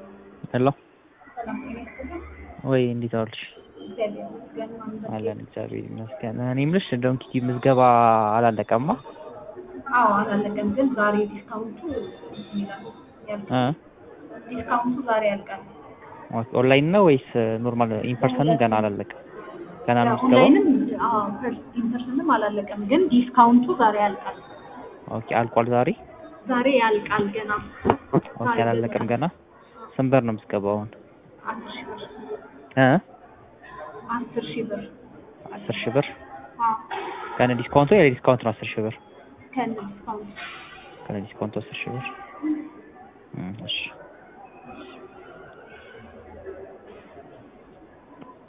ሄሎ ሰላም ጤና ይስጥልኝ። ወይ እንዴት ዋልሽ? እግዚአብሔር ይመስገን። ማን በል- አለን እግዚአብሔር ይመስገን። እኔ የምልሽ ዶንኪ ቲዩብ ምዝገባ አላለቀማ? አዎ አላለቀም፣ ግን ዛሬ ዲስካውንቱ እንትን ይላል ያልቃል። እ ዲስካውንቱ ዛሬ ያልቃል። ኦኬ ኦንላይን ነው ወይስ ኖርማል ኢንፐርሰን ገና አላለቀም? ገና ነው ምዝገባው? ኦንላይንም አዎ ኢንፐርሰንም አላለቀም፣ ግን ዲስካውንቱ ዛሬ ያልቃል። ኦኬ አልቋል ዛሬ? ዛሬ ያልቃል ገና ኦኬ አላለቀም ገና? ስንት ብር ነው ምዝገባው አሁን? አስር ሺህ ብር እ አስር ሺህ ብር አስር ሺህ ብር አዎ ከነ ዲስካውንቱ ያለ ዲስካውንት ነው አስር ሺህ ብር ከነ ዲስካውንቱ ከነ ዲስካውንቱ አስር ሺህ ብር እ እሺ